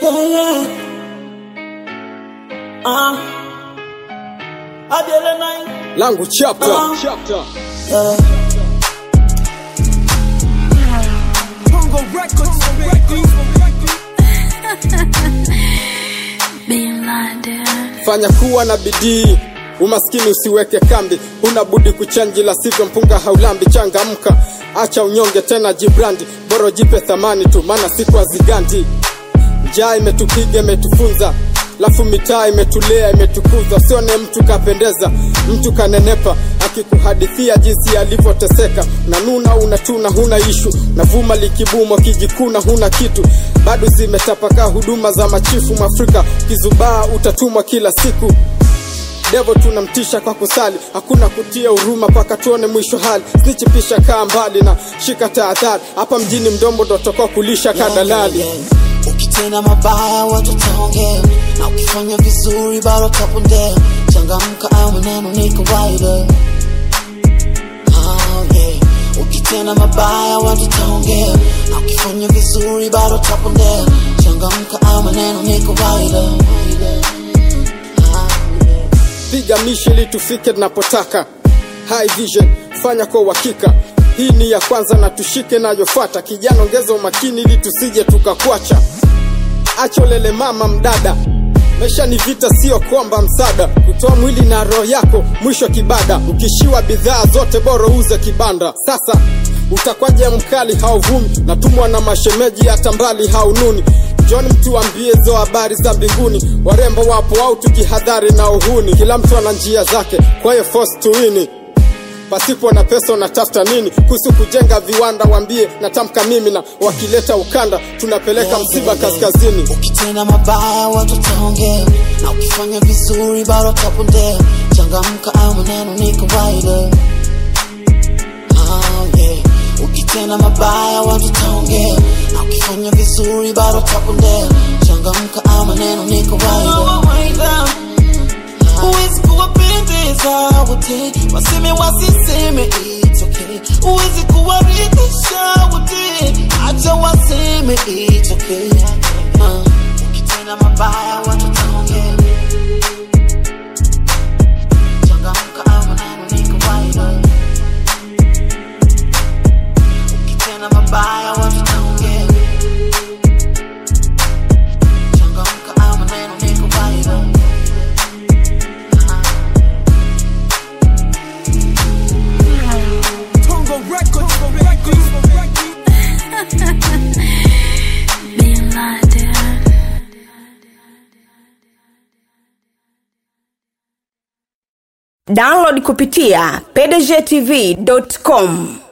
Yeah, yeah. Uh. Adele nine. langu chapter Uh. chapter Yeah. Bongo Records Being blinded. fanya kuwa na bidii umaskini usiweke kambi huna budi kuchanji la sivyo mpunga haulambi changamka acha unyonge tena jibrandi boro jipe thamani tu maana siku hazigandi njaa imetupiga imetufunza lafu mitaa imetulea imetukuza usione mtu kapendeza mtu kanenepa akikuhadithia jinsi alivyoteseka nanuna unatuna huna ishu navuma likibumwa kijikuna huna kitu bado zimetapakaa huduma za machifu mwafrika ukizubaa utatumwa kila siku devo tunamtisha kwa kusali hakuna kutia huruma mpaka tuone mwisho hali snichipisha kaa mbali na shika tahadhari hapa mjini mdombo ndotokoa kulisha kadalali Yeah, yeah. ukitenda mabaya watu taongea na ukifanya vizuri bado tapondea changamka au maneno ni kawaida Ah, yeah. ukitenda mabaya watu taongea na ukifanya vizuri bado tapondea changamka au maneno ni kawaida Ah, yeah. piga mishi ili tufike tunapotaka high vision fanya kwa uhakika hii ni ya kwanza na tushike nayofuata kijana ongeza umakini ili tusije tukakwacha acho lele mama mdada maisha ni vita sio kwamba msada kutoa mwili na roho yako mwisho kibada ukishiwa bidhaa zote bora uze kibanda sasa utakwaje mkali hauvumi natumwa na mashemeji hata mbali haununi John mtu ambie zo habari za mbinguni warembo wapo au tukihadhari na uhuni kila mtu ana njia zake kwa hiyo force to win pasipo na pesa unatafuta nini kuhusu kujenga viwanda wambie natamka mimi na wakileta ukanda tunapeleka msiba kaskazini ukitenda mabaya watu taongea na ukifanya vizuri bado tapondea changamka au maneno ni kawaida Ah, yeah. ukitenda mabaya watu taongea na ukifanya vizuri bado tapondea changamka au maneno ni kawaida Huwezi kuwapendeza wote, waseme wasiseme, it's okay. Huwezi kuwaridhisha wote, acha waseme, it's okay. Uh, ukitenda mabaya watu taongea. Changamka au maneno ni kawaida. Ukitenda mabaya watu taongea. Changamka au maneno ni kawaida. Bongo Records Being blinded. download kupitia pdgtv.com